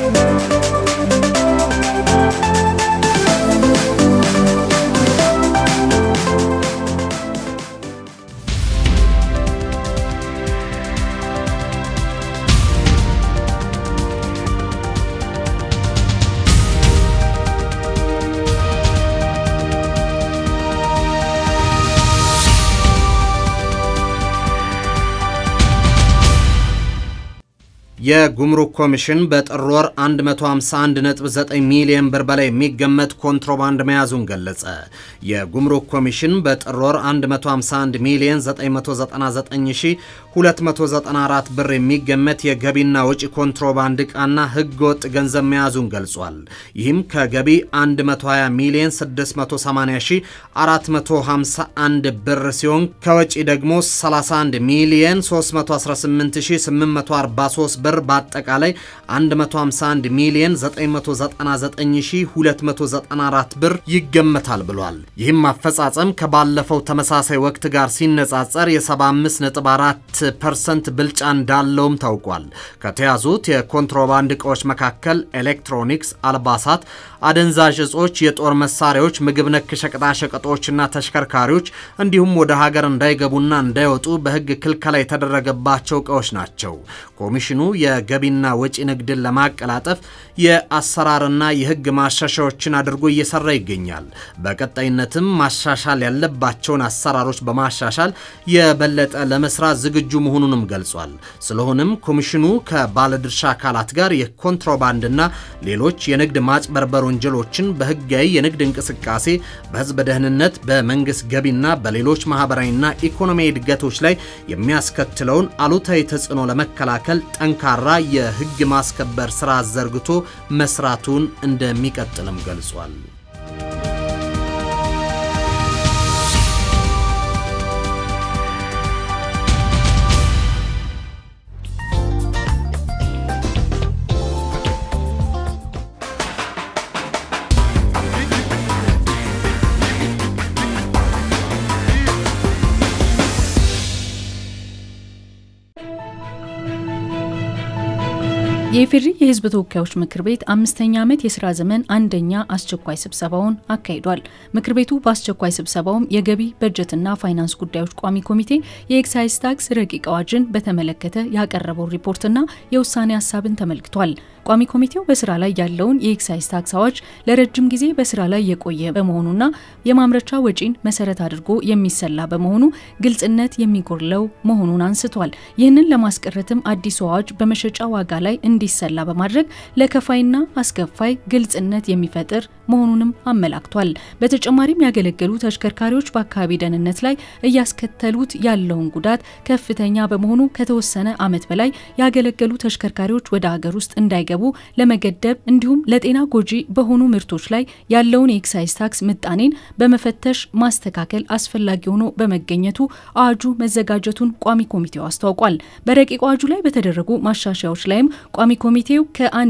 የጉምሩክ ኮሚሽን በጥር ወር 151.9 ሚሊዮን ብር በላይ የሚገመት ኮንትሮባንድ መያዙን ገለጸ። የጉምሩክ ኮሚሽን በጥር ወር 151 ሚሊዮን 999294 ብር የሚገመት የገቢና ወጪ ኮንትሮባንድ ዕቃና ሕገወጥ ገንዘብ መያዙን ገልጿል። ይህም ከገቢ 120 ሚሊዮን 680451 ብር ሲሆን ከወጪ ደግሞ 31 ሚሊዮን 318843 ብር በአጠቃላይ 151 ሚሊዮን 999294 ብር ይገመታል ብሏል። ይህም አፈጻጸም ከባለፈው ተመሳሳይ ወቅት ጋር ሲነጻጸር የ75.4 ፐርሰንት ብልጫ እንዳለውም ታውቋል። ከተያዙት የኮንትሮባንድ ዕቃዎች መካከል ኤሌክትሮኒክስ፣ አልባሳት፣ አደንዛዥ እጾች፣ የጦር መሳሪያዎች፣ ምግብ ነክ ሸቀጣሸቀጦችና ተሽከርካሪዎች እንዲሁም ወደ ሀገር እንዳይገቡና እንዳይወጡ በሕግ ክልከላ የተደረገባቸው ዕቃዎች ናቸው። ኮሚሽኑ የገቢና ወጪ ንግድን ለማቀላጠፍ የአሰራርና የሕግ ማሻሻያዎችን አድርጎ እየሰራ ይገኛል። በቀጣይነትም ማሻሻል ያለባቸውን አሰራሮች በማሻሻል የበለጠ ለመስራት ዝግጁ መሆኑንም ገልጿል። ስለሆነም ኮሚሽኑ ከባለድርሻ አካላት ጋር የኮንትሮባንድና ሌሎች የንግድ ማጭበርበር ወንጀሎችን በሕጋዊ የንግድ እንቅስቃሴ፣ በሕዝብ ደህንነት፣ በመንግስት ገቢና በሌሎች ማህበራዊና ኢኮኖሚያዊ እድገቶች ላይ የሚያስከትለውን አሉታዊ ተጽዕኖ ለመከላከል ጠንካራ የሕግ ማስከበር ስራ ዘርግቶ መስራቱን እንደሚቀጥልም ገልጿል። የኢፌዴሪ የሕዝብ ተወካዮች ምክር ቤት አምስተኛ ዓመት የስራ ዘመን አንደኛ አስቸኳይ ስብሰባውን አካሂዷል። ምክር ቤቱ በአስቸኳይ ስብሰባውም የገቢ በጀትና ፋይናንስ ጉዳዮች ቋሚ ኮሚቴ የኤክሳይዝ ታክስ ረቂቅ አዋጅን በተመለከተ ያቀረበው ሪፖርትና የውሳኔ ሀሳብን ተመልክቷል። ቋሚ ኮሚቴው በስራ ላይ ያለውን የኤክሳይዝ ታክስ አዋጅ ለረጅም ጊዜ በስራ ላይ የቆየ በመሆኑና የማምረቻ ወጪን መሰረት አድርጎ የሚሰላ በመሆኑ ግልጽነት የሚጎድለው መሆኑን አንስቷል። ይህንን ለማስቀረትም አዲሱ አዋጅ በመሸጫ ዋጋ ላይ እንዲሰላ በማድረግ ለከፋይና አስከፋይ ግልጽነት የሚፈጥር መሆኑንም አመላክቷል። በተጨማሪም ያገለገሉ ተሽከርካሪዎች በአካባቢ ደህንነት ላይ እያስከተሉት ያለውን ጉዳት ከፍተኛ በመሆኑ ከተወሰነ ዓመት በላይ ያገለገሉ ተሽከርካሪዎች ወደ ሀገር ውስጥ እንዳይገቡ ለመገደብ እንዲሁም ለጤና ጎጂ በሆኑ ምርቶች ላይ ያለውን የኤክሳይዝ ታክስ ምጣኔን በመፈተሽ ማስተካከል አስፈላጊ ሆኖ በመገኘቱ አዋጁ መዘጋጀቱን ቋሚ ኮሚቴው አስታውቋል። በረቂቅ አዋጁ ላይ በተደረጉ ማሻሻያዎች ላይም ቋሚ ኮሚቴው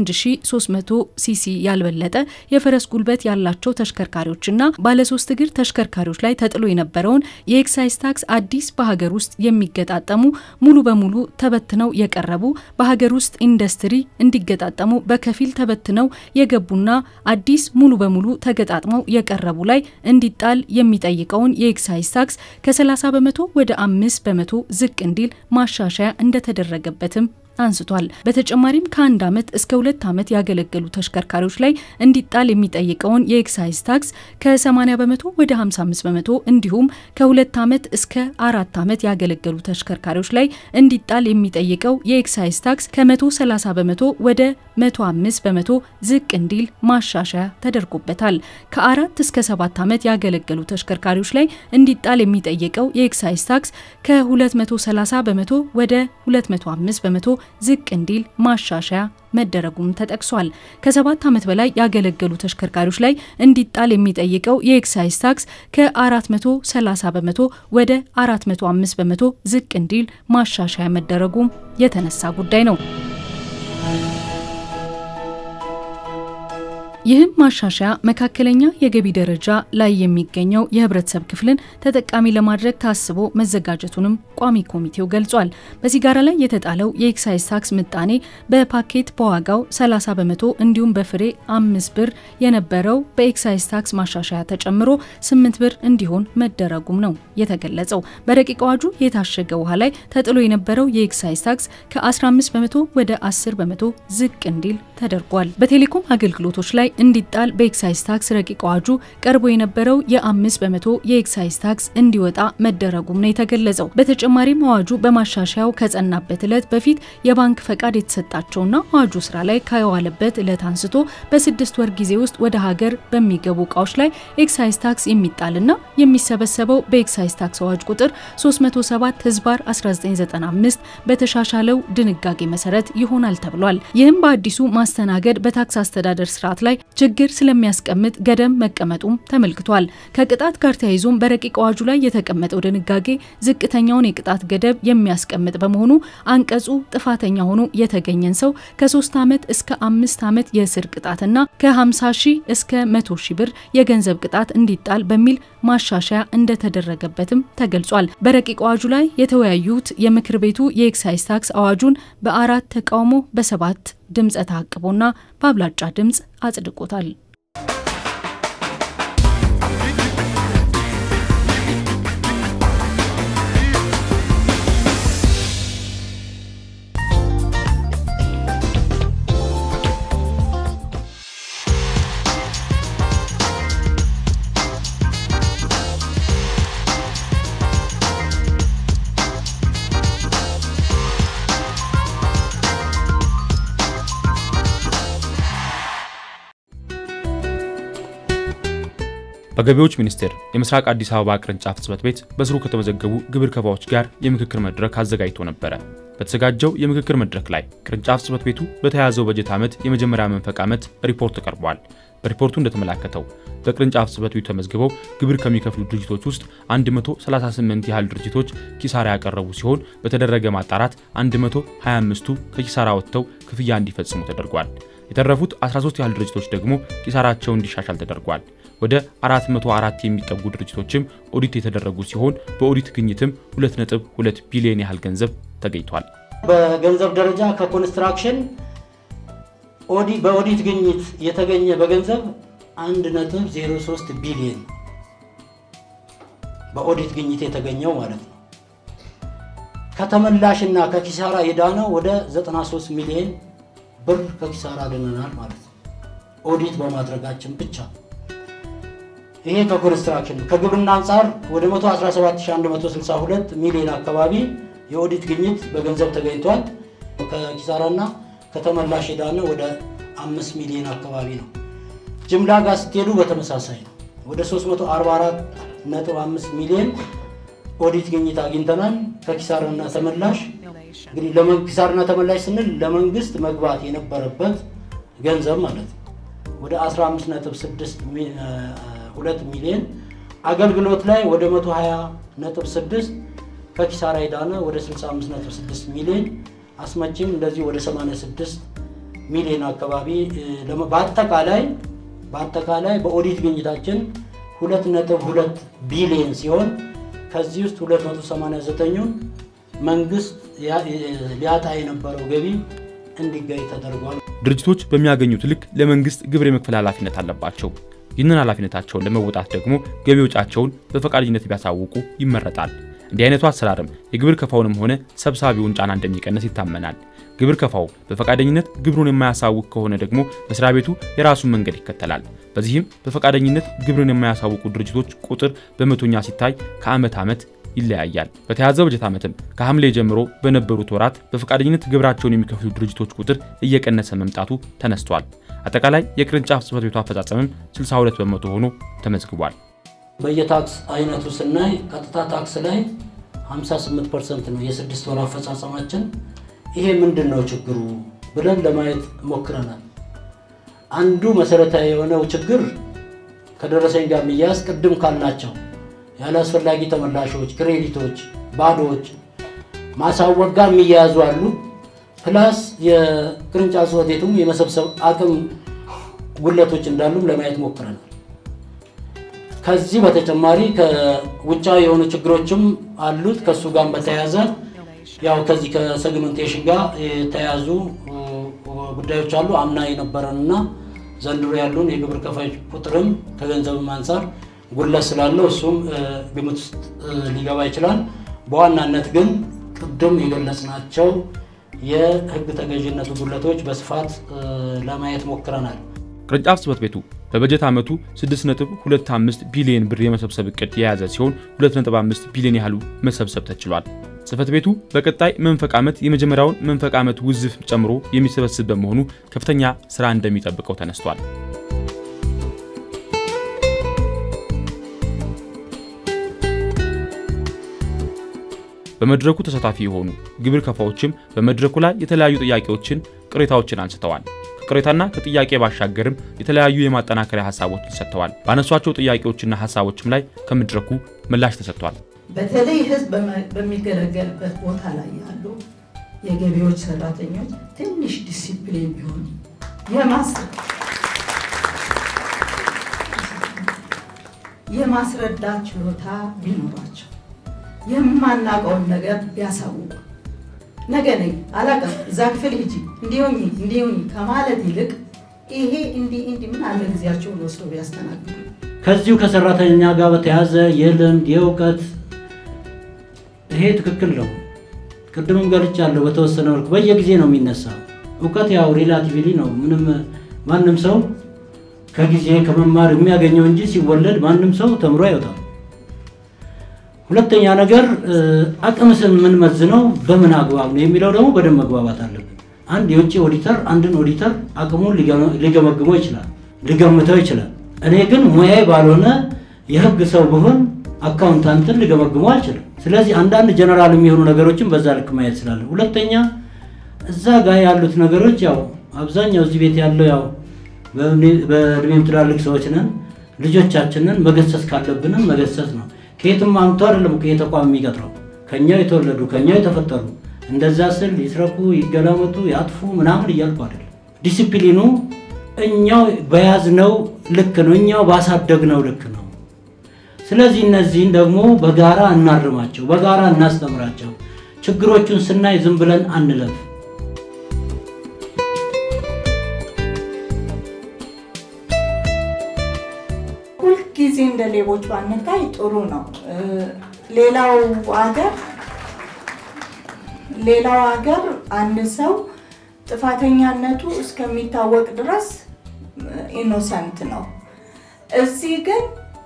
ከ1300 ሲሲ ያልበለጠ የፈረስ ጉልበት ያላቸው ተሽከርካሪዎችና ባለሶስት እግር ተሽከርካሪዎች ላይ ተጥሎ የነበረውን የኤክሳይዝ ታክስ አዲስ በሀገር ውስጥ የሚገጣጠሙ ሙሉ በሙሉ ተበትነው የቀረቡ በሀገር ውስጥ ኢንዱስትሪ እንዲገጣጠሙ በከፊል ተበትነው የገቡና አዲስ ሙሉ በሙሉ ተገጣጥመው የቀረቡ ላይ እንዲጣል የሚጠይቀውን የኤክሳይዝ ታክስ ከ30 በመቶ ወደ 5 በመቶ ዝቅ እንዲል ማሻሻያ እንደተደረገበትም አንስቷል። በተጨማሪም ከአንድ ዓመት እስከ ሁለት ዓመት ያገለገሉ ተሽከርካሪዎች ላይ እንዲጣል የሚጠይቀውን የኤክሳይዝ ታክስ ከ80 በመቶ ወደ 55 በመቶ እንዲሁም ከሁለት ዓመት እስከ አራት ዓመት ያገለገሉ ተሽከርካሪዎች ላይ እንዲጣል የሚጠይቀው የኤክሳይዝ ታክስ ከ130 በመቶ ወደ 105 በመቶ ዝቅ እንዲል ማሻሻያ ተደርጎበታል። ከአራት እስከ ሰባት ዓመት ያገለገሉ ተሽከርካሪዎች ላይ እንዲጣል የሚጠይቀው የኤክሳይዝ ታክስ ከ230 በመቶ ወደ 205 በመቶ ዝቅ እንዲል ማሻሻያ መደረጉም ተጠቅሷል። ከሰባት ዓመት በላይ ያገለገሉ ተሽከርካሪዎች ላይ እንዲጣል የሚጠይቀው የኤክሳይዝ ታክስ ከ430 በመቶ ወደ 405 በመቶ ዝቅ እንዲል ማሻሻያ መደረጉም የተነሳ ጉዳይ ነው። ይህም ማሻሻያ መካከለኛ የገቢ ደረጃ ላይ የሚገኘው የህብረተሰብ ክፍልን ተጠቃሚ ለማድረግ ታስቦ መዘጋጀቱንም ቋሚ ኮሚቴው ገልጿል። በሲጋራ ላይ የተጣለው የኤክሳይዝ ታክስ ምጣኔ በፓኬት በዋጋው 30 በመቶ እንዲሁም በፍሬ አምስት ብር የነበረው በኤክሳይዝ ታክስ ማሻሻያ ተጨምሮ 8 ብር እንዲሆን መደረጉም ነው የተገለጸው። በረቂቅ አዋጁ የታሸገ ውሃ ላይ ተጥሎ የነበረው የኤክሳይዝ ታክስ ከ15 በመቶ ወደ 10 በመቶ ዝቅ እንዲል ተደርጓል። በቴሌኮም አገልግሎቶች ላይ እንዲጣል በኤክሳይዝ ታክስ ረቂቅ አዋጁ ቀርቦ የነበረው የአምስት በመቶ የኤክሳይዝ ታክስ እንዲወጣ መደረጉም ነው የተገለጸው። በተጨማሪም አዋጁ በማሻሻያው ከጸናበት ዕለት በፊት የባንክ ፈቃድ የተሰጣቸውና አዋጁ ስራ ላይ ከዋለበት ዕለት አንስቶ በስድስት ወር ጊዜ ውስጥ ወደ ሀገር በሚገቡ እቃዎች ላይ ኤክሳይዝ ታክስ የሚጣልና የሚሰበሰበው በኤክሳይዝ ታክስ አዋጅ ቁጥር 307 ህዝባር 1995 በተሻሻለው ድንጋጌ መሰረት ይሆናል ተብሏል። ይህም በአዲሱ ማስተናገድ በታክስ አስተዳደር ስርዓት ላይ ችግር ስለሚያስቀምጥ ገደብ መቀመጡም ተመልክቷል። ከቅጣት ጋር ተያይዞም በረቂቅ አዋጁ ላይ የተቀመጠው ድንጋጌ ዝቅተኛውን የቅጣት ገደብ የሚያስቀምጥ በመሆኑ አንቀጹ ጥፋተኛ ሆኖ የተገኘን ሰው ከሶስት ዓመት እስከ አምስት ዓመት የእስር ቅጣትና ከ50 ሺህ እስከ 100 ሺህ ብር የገንዘብ ቅጣት እንዲጣል በሚል ማሻሻያ እንደተደረገበትም ተገልጿል። በረቂቅ አዋጁ ላይ የተወያዩት የምክር ቤቱ የኤክሳይዝ ታክስ አዋጁን በአራት ተቃውሞ በሰባት ድምፀ ተአቅቦና በአብላጫ ድምፅ አጽድቆታል። በገቢዎች ሚኒስቴር የምስራቅ አዲስ አበባ ቅርንጫፍ ጽሕፈት ቤት በስሩ ከተመዘገቡ ግብር ከፋዮች ጋር የምክክር መድረክ አዘጋጅቶ ነበረ። በተዘጋጀው የምክክር መድረክ ላይ ቅርንጫፍ ጽሕፈት ቤቱ በተያያዘው በጀት ዓመት የመጀመሪያ መንፈቅ ዓመት ሪፖርት ቀርቧል። በሪፖርቱ እንደተመላከተው በቅርንጫፍ ጽሕፈት ቤቱ ተመዝግበው ግብር ከሚከፍሉ ድርጅቶች ውስጥ 138 ያህል ድርጅቶች ኪሳራ ያቀረቡ ሲሆን በተደረገ ማጣራት 125ቱ ከኪሳራ ወጥተው ክፍያ እንዲፈጽሙ ተደርጓል። የተረፉት 13 ያህል ድርጅቶች ደግሞ ኪሳራቸው እንዲሻሻል ተደርጓል። ወደ 404 የሚጠጉ ድርጅቶችም ኦዲት የተደረጉ ሲሆን በኦዲት ግኝትም 2.2 ቢሊዮን ያህል ገንዘብ ተገኝቷል። በገንዘብ ደረጃ ከኮንስትራክሽን ኦዲ በኦዲት ግኝት የተገኘ በገንዘብ 1.03 ቢሊዮን በኦዲት ግኝት የተገኘው ማለት ነው። ከተመላሽና ከኪሳራ የዳነው ወደ 93 ሚሊዮን ብር ከኪሳራ ድነናል ማለት ነው። ኦዲት በማድረጋችን ብቻ ይሄ ከኮንስትራክሽን ከግብርና አንጻር ወደ 117162 ሚሊዮን አካባቢ የኦዲት ግኝት በገንዘብ ተገኝቷል። ከኪሳራና ከተመላሽ የዳነ ወደ 5 ሚሊዮን አካባቢ ነው። ጅምላ ጋር ስትሄዱ በተመሳሳይ ነው። ወደ 344.5 ሚሊዮን ኦዲት ግኝት አግኝተናል። ከኪሳራና ተመላሽ እንግዲህ ኪሳራና ተመላሽ ስንል ለመንግስት መግባት የነበረበት ገንዘብ ማለት ነው ወደ 15.2 ሚሊዮን አገልግሎት ላይ ወደ 120.6 ከኪሳራ የዳነ ወደ 65.6 ሚሊዮን አስመጪም እንደዚህ ወደ 86 ሚሊዮን አካባቢ በአጠቃላይ በአጠቃላይ በኦዲት ግኝታችን 2.2 ቢሊዮን ሲሆን ከዚህ ውስጥ 289ኙን መንግስት ሊያጣ የነበረው ገቢ እንዲገኝ ተደርጓል። ድርጅቶች በሚያገኙት ልክ ለመንግስት ግብር የመክፈል ኃላፊነት አለባቸው። ይህንን ኃላፊነታቸውን ለመወጣት ደግሞ ገቢ ወጫቸውን በፈቃደኝነት ቢያሳውቁ ይመረጣል። እንዲህ አይነቱ አሰራርም የግብር ከፋውንም ሆነ ሰብሳቢውን ጫና እንደሚቀንስ ይታመናል። ግብር ከፋው በፈቃደኝነት ግብሩን የማያሳውቅ ከሆነ ደግሞ መስሪያ ቤቱ የራሱን መንገድ ይከተላል። በዚህም በፈቃደኝነት ግብርን የማያሳውቁ ድርጅቶች ቁጥር በመቶኛ ሲታይ ከዓመት ዓመት ይለያያል። በተያዘው በጀት ዓመትም ከሐምሌ ጀምሮ በነበሩት ወራት በፈቃደኝነት ግብራቸውን የሚከፍሉ ድርጅቶች ቁጥር እየቀነሰ መምጣቱ ተነስቷል። አጠቃላይ የቅርንጫፍ ጽሕፈት ቤቱ አፈጻጸምም 62 በመቶ ሆኖ ተመዝግቧል። በየታክስ አይነቱ ስናይ ቀጥታ ታክስ ላይ 58 ፐርሰንት ነው የስድስት ወር አፈጻጸማችን። ይሄ ምንድን ነው ችግሩ ብለን ለማየት ሞክረናል። አንዱ መሰረታዊ የሆነው ችግር ከደረሰኝ ጋር የሚያያዝ ቅድም ካልናቸው ያለ አስፈላጊ ተመላሾች፣ ክሬዲቶች፣ ባዶዎች ማሳወቅ ጋር የሚያያዙ አሉ። ፕላስ የቅርንጫፍ ጽሕፈት ቤቱም የመሰብሰብ አቅም ጉድለቶች እንዳሉም ለማየት ሞክረናል። ከዚህ በተጨማሪ ከውጫዊ የሆኑ ችግሮችም አሉት። ከእሱ ጋር በተያያዘ ያው ከዚህ ከሴግመንቴሽን ጋር የተያያዙ ጉዳዮች አሉ። አምና የነበረንና ዘንድሮ ያሉን የግብር ከፋዮች ቁጥርም ከገንዘብም አንጻር ጉድለት ስላለው እሱም ግምት ውስጥ ሊገባ ይችላል። በዋናነት ግን ቅድም የገለጽናቸው የሕግ ተገዥነቱ ጉድለቶች በስፋት ለማየት ሞክረናል። ቅርንጫፍ ጽሕፈት ቤቱ በበጀት ዓመቱ 6.25 ቢሊዮን ብር የመሰብሰብ እቅድ የያዘ ሲሆን 2.5 ቢሊዮን ያህሉ መሰብሰብ ተችሏል። ጽሕፈት ቤቱ በቀጣይ መንፈቅ ዓመት የመጀመሪያውን መንፈቅ ዓመት ውዝፍ ጨምሮ የሚሰበስብ በመሆኑ ከፍተኛ ስራ እንደሚጠብቀው ተነስቷል። በመድረኩ ተሳታፊ የሆኑ ግብር ከፋዎችም በመድረኩ ላይ የተለያዩ ጥያቄዎችን፣ ቅሬታዎችን አንስተዋል። ከቅሬታና ከጥያቄ ባሻገርም የተለያዩ የማጠናከሪያ ሀሳቦችን ሰጥተዋል። ባነሷቸው ጥያቄዎችና ሀሳቦችም ላይ ከመድረኩ ምላሽ ተሰጥቷል። በተለይ ህዝብ በሚገለገልበት ቦታ ላይ ያሉ የገቢዎች ሰራተኞች ትንሽ ዲሲፕሊን ቢሆኑ የማስረዳት ችሎታ ቢኖራቸው የማናውቀውን ነገር ቢያሳውቁ ነገ ነኝ አላውቅም እዛ ክፍል ሂጂ እንዲሆኝ እንዲሆኝ ከማለት ይልቅ ይሄ እንዲህ እንዲህ ምን አለ ጊዜያቸውን ወስዶ ቢያስተናግዱ ከዚሁ ከሰራተኛ ጋር በተያያዘ የልምድ የእውቀት ይሄ ትክክል ነው። ቅድምም ገልጫለሁ። በተወሰነ መልኩ በየጊዜ ነው የሚነሳው። እውቀት ያው ሪላቲቭሊ ነው። ምንም ማንም ሰው ከጊዜ ከመማር የሚያገኘው እንጂ ሲወለድ ማንም ሰው ተምሮ አይወጣም። ሁለተኛ ነገር አቅምስን የምንመዝነው በምን አግባብ ነው የሚለው ደግሞ በደንብ መግባባት አለብን። አንድ የውጭ ኦዲተር አንድን ኦዲተር አቅሙን ሊገመግመው ይችላል፣ ሊገምተው ይችላል። እኔ ግን ሙያዬ ባልሆነ የህግ ሰው ብሆን አካውንታንትን ሊገመግመው አልችልም። ስለዚህ አንዳንድ ጀነራል የሚሆኑ ነገሮችን በዛ ልክ ማየት ስላለ፣ ሁለተኛ እዛ ጋር ያሉት ነገሮች ያው አብዛኛው እዚህ ቤት ያለው ያው በእድሜም ትላልቅ ሰዎች ነን። ልጆቻችንን መገሰጽ ካለብንም መገሰጽ ነው። ከየትም አምቶ አይደለም እኮ የተቋም የሚቀጥረው ከኛው የተወለዱ ከኛው የተፈጠሩ እንደዛ ስል ይስረቁ፣ ይገላመጡ፣ ያጥፉ ምናምን እያልኩ አይደለም። ዲሲፕሊኑ እኛው በያዝነው ልክ ነው፣ እኛው ባሳደግነው ልክ ነው። ስለዚህ እነዚህን ደግሞ በጋራ እናርማቸው፣ በጋራ እናስተምራቸው። ችግሮቹን ስናይ ዝም ብለን አንለፍ። ሁልጊዜ እንደ ሌቦች ባንታይ ጥሩ ነው። ሌላው ሀገር ሌላው ሀገር አንድ ሰው ጥፋተኛነቱ እስከሚታወቅ ድረስ ኢኖሰንት ነው። እዚህ ግን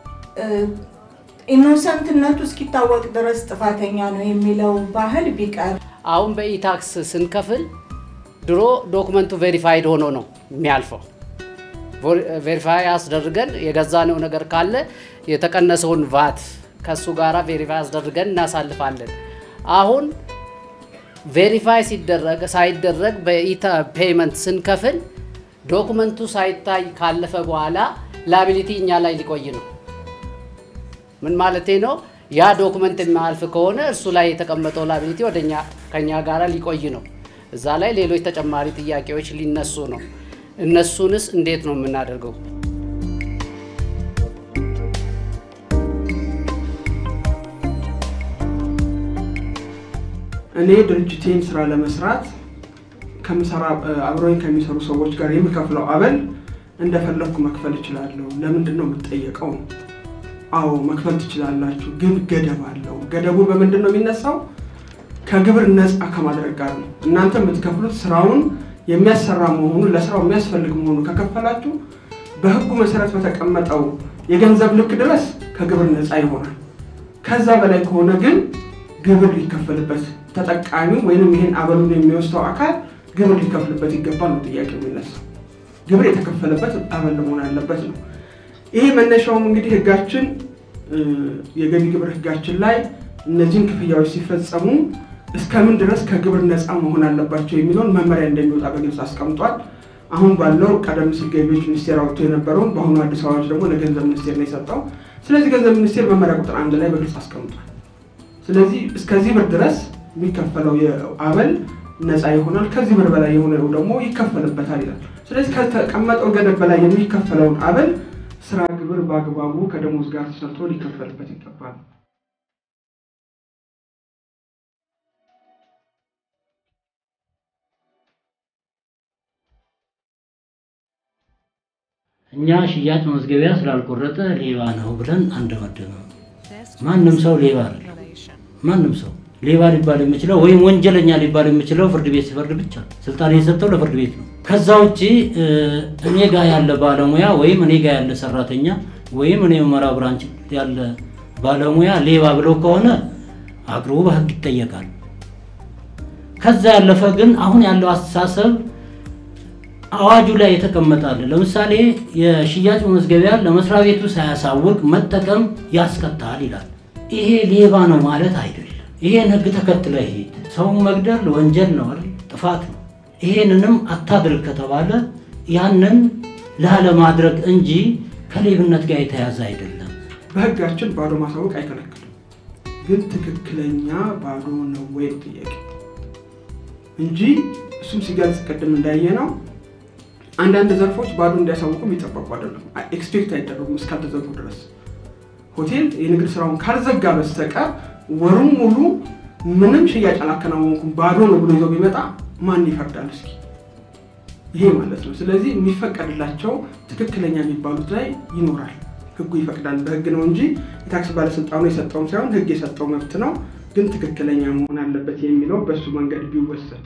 ኢኖሰንትነቱ እስኪታወቅ ድረስ ጥፋተኛ ነው የሚለው ባህል ቢቀር አሁን በኢታክስ ስንከፍል ድሮ ዶክመንቱ ቬሪፋይድ ሆኖ ነው የሚያልፈው። ቬሪፋይ አስደርገን የገዛነው ነገር ካለ የተቀነሰውን ቫት ከሱ ጋራ ቬሪፋይ አስደርገን እናሳልፋለን። አሁን ቬሪፋይ ሲደረግ ሳይደረግ በፔመንት ስንከፍል ዶክመንቱ ሳይታይ ካለፈ በኋላ ላቢሊቲ እኛ ላይ ሊቆይ ነው። ምን ማለቴ ነው? ያ ዶክመንት የማያልፍ ከሆነ እርሱ ላይ የተቀመጠው ላቢሊቲ ወደኛ ከኛ ጋራ ሊቆይ ነው። እዛ ላይ ሌሎች ተጨማሪ ጥያቄዎች ሊነሱ ነው። እነሱንስ እንዴት ነው የምናደርገው? እኔ ድርጅቴን ስራ ለመስራት ከምሰራ አብረውኝ ከሚሰሩ ሰዎች ጋር የምከፍለው አበል እንደፈለግኩ መክፈል እችላለሁ። ለምንድን ነው የምጠየቀው? አዎ መክፈል ትችላላችሁ፣ ግን ገደብ አለው። ገደቡ በምንድን ነው የሚነሳው? ከግብር ነፃ ከማድረግ ጋር ነው። እናንተ የምትከፍሉት ስራውን የሚያሰራ መሆኑን ለስራው የሚያስፈልግ መሆኑን ከከፈላችሁ በህጉ መሰረት በተቀመጠው የገንዘብ ልክ ድረስ ከግብር ነፃ ይሆናል። ከዛ በላይ ከሆነ ግን ግብር ሊከፈልበት ተጠቃሚው ወይም ይህን አበሉን የሚወስደው አካል ግብር ሊከፍልበት ይገባል ነው ጥያቄ የሚነሳው። ግብር የተከፈለበት አበል መሆን አለበት ነው። ይሄ መነሻውም እንግዲህ ህጋችን የገቢ ግብር ህጋችን ላይ እነዚህን ክፍያዎች ሲፈጸሙ እስከምን ድረስ ከግብር ነፃ መሆን አለባቸው የሚለውን መመሪያ እንደሚወጣ በግልጽ አስቀምጧል። አሁን ባለው ቀደም ሲል ገቢዎች ሚኒስቴር አውጥቶ የነበረውን በአሁኑ አዲስ አበባዎች ደግሞ ለገንዘብ ሚኒስቴር ነው የሰጠው። ስለዚህ ገንዘብ ሚኒስቴር መመሪያ ቁጥር አንድ ላይ በግልጽ አስቀምጧል። ስለዚህ እስከዚህ ብር ድረስ የሚከፈለው አበል ነፃ ይሆናል፣ ከዚህ ብር በላይ የሆነው ደግሞ ይከፈልበታል ይላል። ስለዚህ ከተቀመጠው ገደብ በላይ የሚከፈለውን አበል ስራ ግብር በአግባቡ ከደሞዝ ጋር ተሰርቶ ሊከፈልበት ይገባል። እኛ ሽያጭ መዝገቢያ ስላልቆረጠ ሌባ ነው ብለን አንደመድምም። ማንም ሰው ሌባ አይደለም። ማንም ሰው ሌባ ሊባል የሚችለው ወይም ወንጀለኛ ሊባል የሚችለው ፍርድ ቤት ሲፈርድ ብቻ ነው። ስልጣን የሰጠው ለፍርድ ቤት ነው። ከዛ ውጭ እኔ ጋር ያለ ባለሙያ ወይም እኔ ጋር ያለ ሰራተኛ ወይም እኔ መራ ብራንች ያለ ባለሙያ ሌባ ብለው ከሆነ አቅርቡ፣ በህግ ይጠየቃል። ከዛ ያለፈ ግን አሁን ያለው አስተሳሰብ አዋጁ ላይ የተቀመጣል። ለምሳሌ የሽያጭ መመዝገቢያ ለመስሪያ ቤቱ ሳያሳውቅ መጠቀም ያስቀጣል ይላል። ይሄ ሌባ ነው ማለት አይደለም። ይሄን ህግ ተከትለ ሄድ። ሰውን መግደል ወንጀል ነው አይደል? ጥፋት ነው። ይሄንንም አታድርግ ከተባለ ያንን ላለማድረግ እንጂ ከሌብነት ጋር የተያዘ አይደለም። በህጋችን ባዶ ማሳወቅ አይከለክልም። ግን ትክክለኛ ባዶ ነው ወይ ጥያቄ እንጂ እሱም ሲገልጽ ቅድም እንዳየ ነው አንዳንድ ዘርፎች ባዶ እንዲያሳውቁ የሚጠበቁ አይደለም። ኤክስፔክት አይደረጉም እስካልተዘጉ ድረስ። ሆቴል የንግድ ስራውን ካልዘጋ በስተቀር ወሩም ሙሉ ምንም ሽያጭ አላከናወንኩም ባዶ ነው ብሎ ይዘው ቢመጣ ማን ይፈርዳል? እስኪ ይሄ ማለት ነው። ስለዚህ የሚፈቀድላቸው ትክክለኛ የሚባሉት ላይ ይኖራል። ህጉ ይፈቅዳል። በህግ ነው እንጂ የታክስ ባለስልጣኑ የሰጠውም ሳይሆን ህግ የሰጠው መብት ነው። ግን ትክክለኛ መሆን አለበት የሚለው በሱ መንገድ ቢወሰድ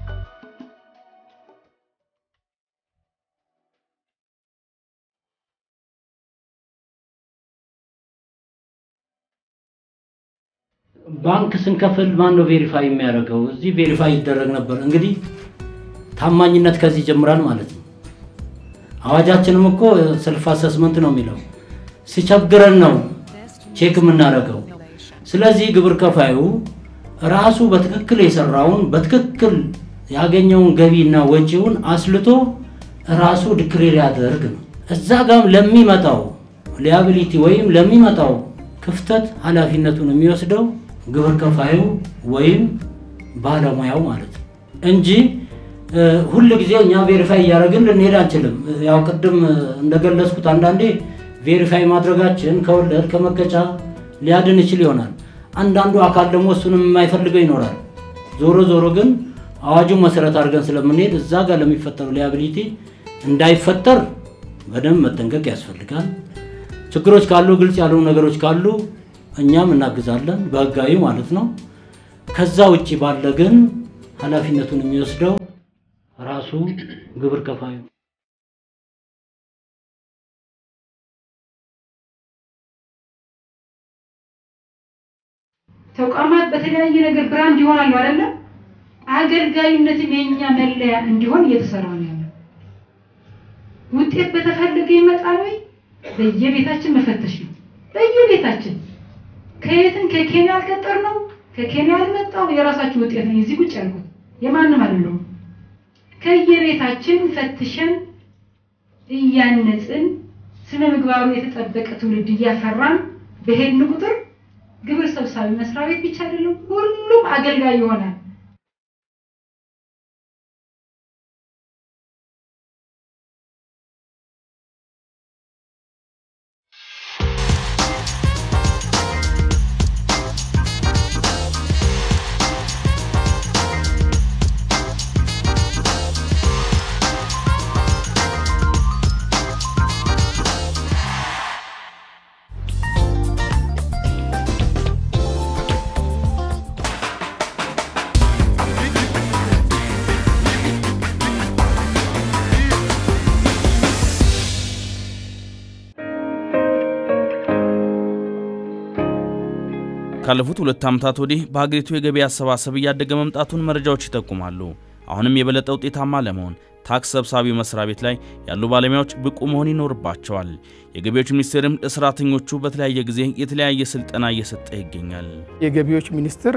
ባንክ ስንከፍል ማን ነው ቬሪፋይ የሚያደርገው? እዚህ ቬሪፋይ ይደረግ ነበር። እንግዲህ ታማኝነት ከዚህ ይጀምራል ማለት ነው። አዋጃችንም እኮ ሰልፍ አሰስመንት ነው የሚለው ሲቸግረን ነው ቼክ የምናደርገው። ስለዚህ ግብር ከፋዩ ራሱ በትክክል የሰራውን በትክክል ያገኘውን ገቢና ወጪውን አስልቶ ራሱ ዲክሌር ያደርግ ነው። እዛ ጋም ለሚመጣው ሊያቢሊቲ ወይም ለሚመጣው ክፍተት ኃላፊነቱን የሚወስደው ግብር ከፋዩ ወይም ባለሙያው ማለት ነው እንጂ ሁል ጊዜ እኛ ቬሪፋይ እያደረግን ልንሄድ አንችልም። ያው ቅድም እንደገለጽኩት አንዳንዴ ቬሪፋይ ማድረጋችን ከወለድ ከመቀጫ ሊያድን ይችል ይሆናል። አንዳንዱ አካል ደግሞ እሱንም የማይፈልገው ይኖራል። ዞሮ ዞሮ ግን አዋጁን መሰረት አድርገን ስለምንሄድ እዛ ጋር ለሚፈጠሩ ሊያቢሊቲ እንዳይፈጠር በደንብ መጠንቀቅ ያስፈልጋል። ችግሮች ካሉ ግልጽ ያልሆኑ ነገሮች ካሉ እኛም እናግዛለን፣ በህጋዊ ማለት ነው። ከዛ ውጭ ባለ ግን ኃላፊነቱን የሚወስደው ራሱ ግብር ከፋዩ ተቋማት በተለያየ ነገር ብራንድ ይሆናሉ አይደለም። አገልጋይነትም የኛ መለያ እንዲሆን እየተሰራ ነው ያለው። ውጤት በተፈለገ ይመጣል ወይ? በየቤታችን መፈተሽ ነው። በየቤታችን ከየትም ከኬንያ አልቀጠር ነው ከኬንያ አልመጣው የራሳችሁ ውጤት ነው። እዚህ ቁጭ ያልኩት የማንም አይደለም። ከየቤታችን ፈትሸን እያነጽን ስነ ምግባሩ የተጠበቀ ትውልድ እያፈራን በሄድን ቁጥር ግብር ሰብሳቢ መስሪያ ቤት ብቻ አይደለም፣ ሁሉም አገልጋይ ይሆናል። ካለፉት ሁለት ዓመታት ወዲህ በሀገሪቱ የገቢ አሰባሰብ እያደገ መምጣቱን መረጃዎች ይጠቁማሉ። አሁንም የበለጠ ውጤታማ ለመሆን ታክስ ሰብሳቢ መስሪያ ቤት ላይ ያሉ ባለሙያዎች ብቁ መሆን ይኖርባቸዋል። የገቢዎች ሚኒስቴርም ለሰራተኞቹ በተለያየ ጊዜ የተለያየ ስልጠና እየሰጠ ይገኛል። የገቢዎች ሚኒስቴር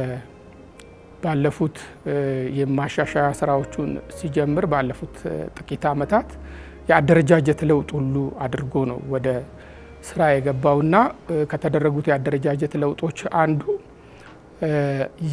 ባለፉት የማሻሻያ ስራዎቹን ሲጀምር ባለፉት ጥቂት ዓመታት የአደረጃጀት ለውጥ ሁሉ አድርጎ ነው ወደ ስራ የገባውና ከተደረጉት የአደረጃጀት ለውጦች አንዱ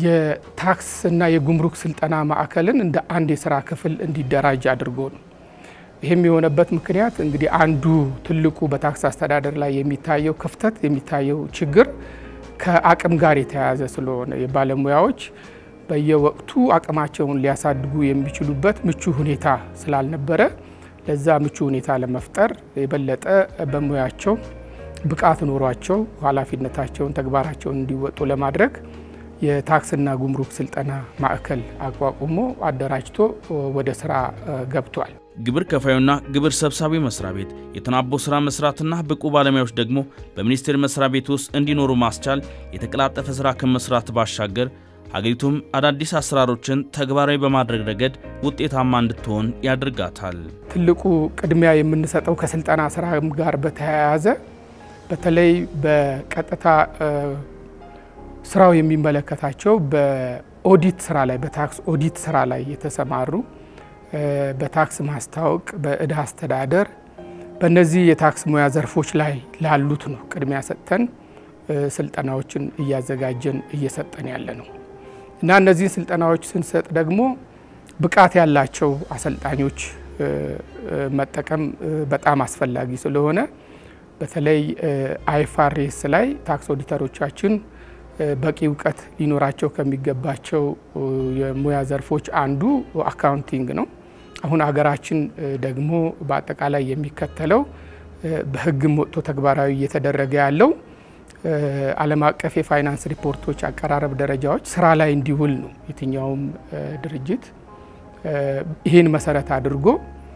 የታክስ እና የጉምሩክ ስልጠና ማዕከልን እንደ አንድ የስራ ክፍል እንዲደራጅ አድርጎ ነው። ይህም የሆነበት ምክንያት እንግዲህ አንዱ ትልቁ በታክስ አስተዳደር ላይ የሚታየው ክፍተት የሚታየው ችግር ከአቅም ጋር የተያያዘ ስለሆነ የባለሙያዎች በየወቅቱ አቅማቸውን ሊያሳድጉ የሚችሉበት ምቹ ሁኔታ ስላልነበረ ለዛ ምቹ ሁኔታ ለመፍጠር የበለጠ በሙያቸው ብቃት ኖሯቸው ኃላፊነታቸውን ተግባራቸውን እንዲወጡ ለማድረግ የታክስና ጉምሩክ ስልጠና ማዕከል አቋቁሞ አደራጅቶ ወደ ስራ ገብቷል። ግብር ከፋዩና ግብር ሰብሳቢ መስሪያ ቤት የተናቦ ስራ መስራትና ብቁ ባለሙያዎች ደግሞ በሚኒስቴር መስሪያ ቤት ውስጥ እንዲኖሩ ማስቻል የተቀላጠፈ ስራ ከመስራት ባሻገር ሀገሪቱም አዳዲስ አሰራሮችን ተግባራዊ በማድረግ ረገድ ውጤታማ እንድትሆን ያደርጋታል። ትልቁ ቅድሚያ የምንሰጠው ከስልጠና ስራ ጋር በተያያዘ በተለይ በቀጥታ ስራው የሚመለከታቸው በኦዲት ስራ ላይ በታክስ ኦዲት ስራ ላይ የተሰማሩ በታክስ ማስታወቅ፣ በእዳ አስተዳደር በእነዚህ የታክስ ሙያ ዘርፎች ላይ ላሉት ነው ቅድሚያ ሰጥተን ስልጠናዎችን እያዘጋጀን እየሰጠን ያለ ነው እና እነዚህን ስልጠናዎች ስንሰጥ ደግሞ ብቃት ያላቸው አሰልጣኞች መጠቀም በጣም አስፈላጊ ስለሆነ በተለይ አይፋሬስ ላይ ታክስ ኦዲተሮቻችን በቂ እውቀት ሊኖራቸው ከሚገባቸው የሙያ ዘርፎች አንዱ አካውንቲንግ ነው። አሁን ሀገራችን ደግሞ በአጠቃላይ የሚከተለው በሕግም ወጥቶ ተግባራዊ እየተደረገ ያለው ዓለም አቀፍ የፋይናንስ ሪፖርቶች አቀራረብ ደረጃዎች ስራ ላይ እንዲውል ነው። የትኛውም ድርጅት ይህን መሰረት አድርጎ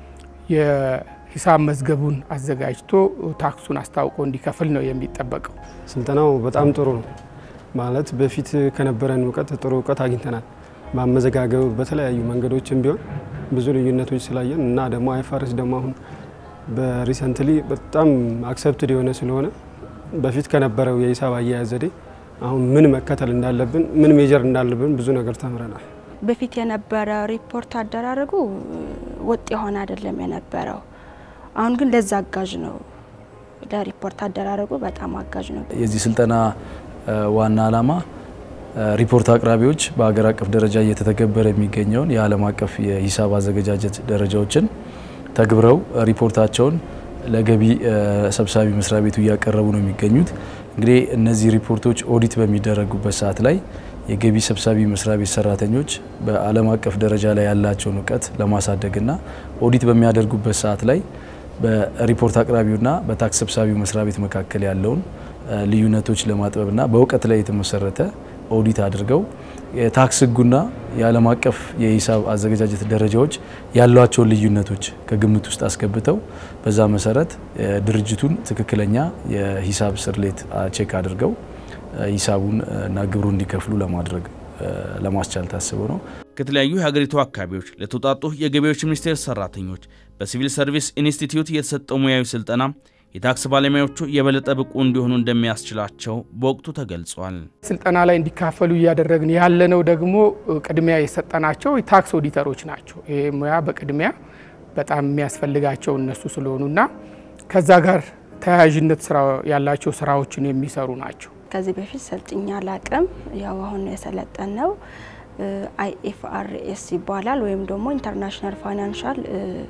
የሂሳብ መዝገቡን አዘጋጅቶ ታክሱን አስታውቆ እንዲከፍል ነው የሚጠበቀው። ስልጠናው በጣም ጥሩ ነው። ማለት በፊት ከነበረን እውቀት ጥሩ እውቀት አግኝተናል። ማመዘጋገብ በተለያዩ መንገዶችም ቢሆን ብዙ ልዩነቶች ስላየን እና ደግሞ አይፋርስ ደግሞ አሁን በሪሰንትሊ በጣም አክሰፕትድ የሆነ ስለሆነ በፊት ከነበረው የሂሳብ አያያዝ ዘዴ አሁን ምን መከተል እንዳለብን ምን ሜጀር እንዳለብን ብዙ ነገር ተምረናል። በፊት የነበረ ሪፖርት አደራረጉ ወጥ የሆነ አይደለም የነበረው። አሁን ግን ለዛ አጋዥ ነው። ለሪፖርት አደራረጉ በጣም አጋዥ ነው። የዚህ ስልጠና ዋና ዓላማ ሪፖርት አቅራቢዎች በሀገር አቀፍ ደረጃ እየተተገበረ የሚገኘውን የዓለም አቀፍ የሂሳብ አዘገጃጀት ደረጃዎችን ተግብረው ሪፖርታቸውን ለገቢ ሰብሳቢ መስሪያ ቤቱ እያቀረቡ ነው የሚገኙት። እንግዲህ እነዚህ ሪፖርቶች ኦዲት በሚደረጉበት ሰዓት ላይ የገቢ ሰብሳቢ መስሪያ ቤት ሰራተኞች በዓለም አቀፍ ደረጃ ላይ ያላቸውን እውቀት ለማሳደግና ኦዲት በሚያደርጉበት ሰዓት ላይ በሪፖርት አቅራቢውና በታክስ ሰብሳቢው መስሪያ ቤት መካከል ያለውን ልዩነቶች ለማጥበብና በእውቀት ላይ የተመሰረተ ኦዲት አድርገው የታክስ ሕጉና የዓለም አቀፍ የሂሳብ አዘገጃጀት ደረጃዎች ያሏቸውን ልዩነቶች ከግምት ውስጥ አስገብተው በዛ መሰረት ድርጅቱን ትክክለኛ የሂሳብ ስርሌት ቼክ አድርገው ሂሳቡን እና ግብሩን እንዲከፍሉ ለማድረግ ለማስቻል ታስቦ ነው። ከተለያዩ የሀገሪቱ አካባቢዎች ለተውጣጡ የገቢዎች ሚኒስቴር ሰራተኞች በሲቪል ሰርቪስ ኢንስቲትዩት የተሰጠው ሙያዊ ስልጠና የታክስ ባለሙያዎቹ የበለጠ ብቁ እንዲሆኑ እንደሚያስችላቸው በወቅቱ ተገልጿል። ስልጠና ላይ እንዲካፈሉ እያደረግን ያለነው ደግሞ ቅድሚያ የሰጠናቸው የታክስ ኦዲተሮች ናቸው። ይህ ሙያ በቅድሚያ በጣም የሚያስፈልጋቸው እነሱ ስለሆኑና ከዛ ጋር ተያያዥነት ያላቸው ስራዎችን የሚሰሩ ናቸው። ከዚህ በፊት ሰልጥኛ አላቅም። ያው አሁን የሰለጠን ነው አይኤፍአርኤስ ይባላል ወይም ደግሞ ኢንተርናሽናል ፋይናንሻል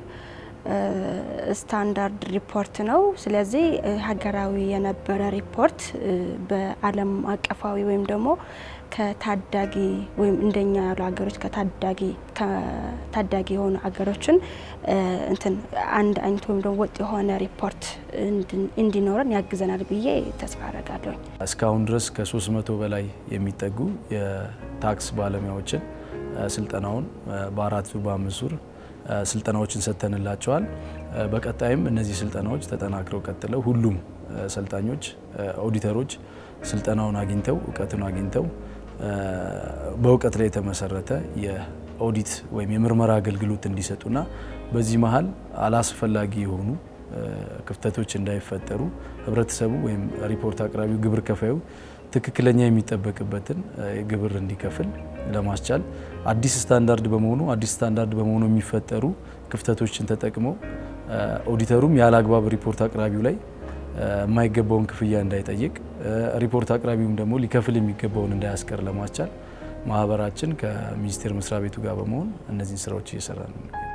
ስታንዳርድ ሪፖርት ነው። ስለዚህ ሀገራዊ የነበረ ሪፖርት በዓለም አቀፋዊ ወይም ደግሞ ከታዳጊ ወይም እንደኛ ያሉ ሀገሮች ከታዳጊ ከታዳጊ የሆኑ ሀገሮችን እንትን አንድ አይነት ወይም ደግሞ ወጥ የሆነ ሪፖርት እንዲኖረን ያግዘናል ብዬ ተስፋ አረጋለሁኝ። እስካሁን ድረስ ከ300 በላይ የሚጠጉ የታክስ ባለሙያዎችን ስልጠናውን በአራት ዙር በአምስት ዙር ስልጠናዎችን ሰጥተንላቸዋል። በቀጣይም እነዚህ ስልጠናዎች ተጠናክረው ቀጥለው ሁሉም ሰልጣኞች ኦዲተሮች ስልጠናውን አግኝተው እውቀቱን አግኝተው በእውቀት ላይ የተመሰረተ የኦዲት ወይም የምርመራ አገልግሎት እንዲሰጡና በዚህ መሀል አላስፈላጊ የሆኑ ክፍተቶች እንዳይፈጠሩ ህብረተሰቡ ወይም ሪፖርት አቅራቢው ግብር ከፋዩ ትክክለኛ የሚጠበቅበትን ግብር እንዲከፍል ለማስቻል አዲስ ስታንዳርድ በመሆኑ አዲስ ስታንዳርድ በመሆኑ የሚፈጠሩ ክፍተቶችን ተጠቅመው ኦዲተሩም ያለ አግባብ ሪፖርት አቅራቢው ላይ የማይገባውን ክፍያ እንዳይጠይቅ ሪፖርት አቅራቢውም ደግሞ ሊከፍል የሚገባውን እንዳያስቀር ለማስቻል ማህበራችን ከሚኒስቴር መስሪያ ቤቱ ጋር በመሆን እነዚህን ስራዎች እየሰራ ነው።